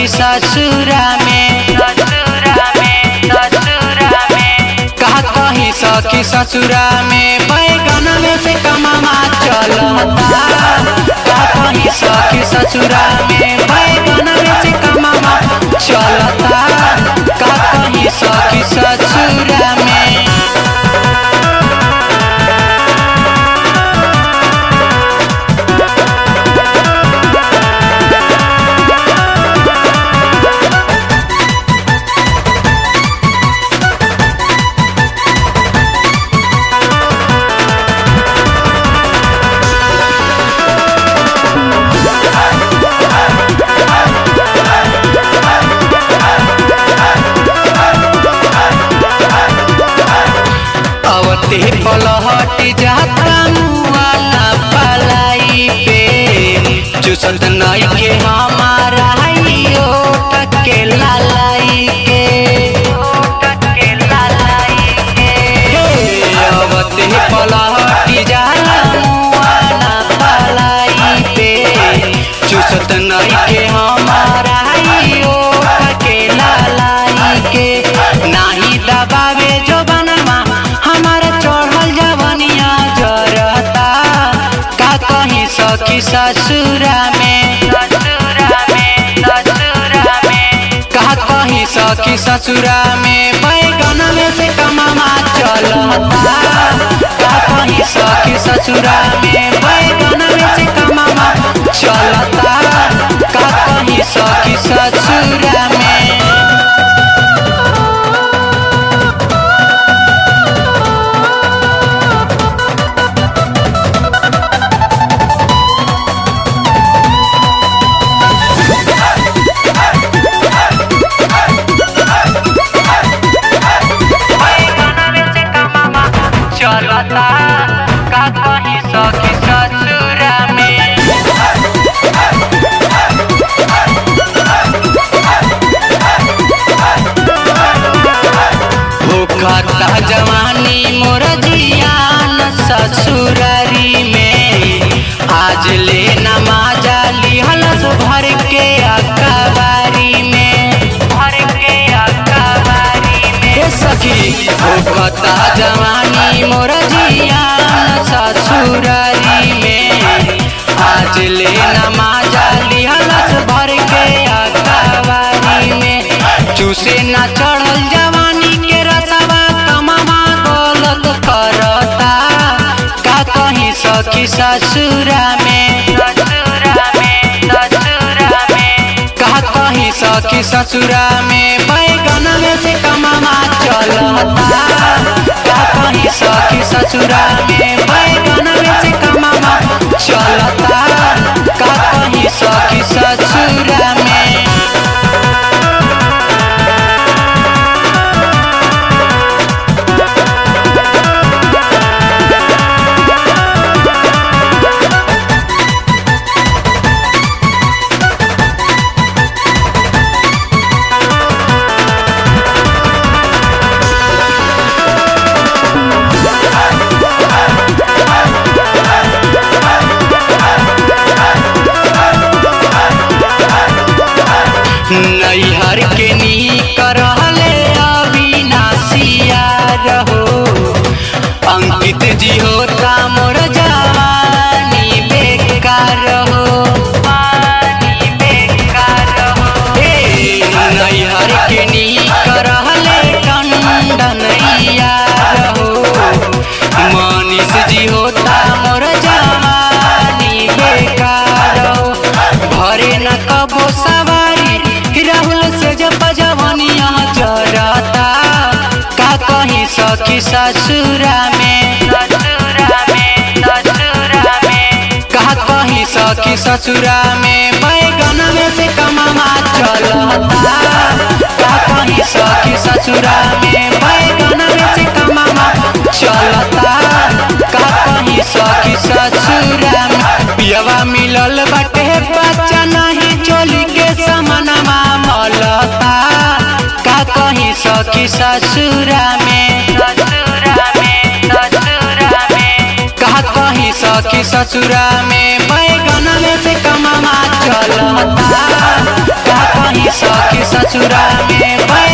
सखी ससुरा में ससुरा में ससुरा में का कही सखी ससुरा में बैगन में से कमामा चलता का कही सखी ससुरा में बैगन में से कमामा चलता का कही सखी ससुरा में अवते पलहट जाता मुआना पलाई पे चुसत नई के हमारा हियो टके लालाई के टके लालाई के अवते पलहट जाला मुआना पलाई पे चुसत नई के हमारा हियो टके लालाई के नाही दबावे जो बनवा हमारा चढ़ल जवनिया जरता का कहीं सखी ससुरा में ससुरा में ससुरा में का कहीं सखी ससुरा में बैगन में से कमामा चलता का कहीं सखी ससुरा में बैगन में से कमामा चलता का कहीं सखी ससुरा में चलता का कहीं सखी ससुरा में भूखता जवानी मोर जियान ससुरारी में आज ले नमाजा लिहल भर के अकबारी में भर के अकबारी में हे सखी भूखता जवानी मोर जियान ससुरारी में आज ले नमाजा लिहल भर के अकबारी में चूसे ना चढ़ल जवानी के रसवा कमामा गलत करता का कहीं सखी ससुरा में ससुरा में ससुरा में का कहीं सखी ससुरा में बैगन में से कमामा चलता का कहीं सखी ससुरा में बैगन में से कमामा चलता का कहीं सखी ससुरा में नैहर के नीक रहले अविनाशिया रहो अंकित जी होता मोर जवानी बेकार हो पानी बेकार हो ए नैहर के नीक रहले कंडनैया रहो मनीष जी होता मोर जवानी बेकार हो भरे न कबो सवारी राहुल से जब जवनिया जरता का कहीं सखी ससुरा में ससुरा में ससुरा में का कहीं सखी ससुरा में बैगन में से कमामा चलता का कहीं सखी ससुरा में बैगन में से कमामा चलता का कहीं सखी ससुरा में पियवा मिलल बाटे बच्चा नहीं चोली के समनमा मलता का कहीं सखी ससुरा में ससुरा में ससुरा में का कहीं सखी ससुरा में बैगन में से कमामा चलता का कहीं ससुरा में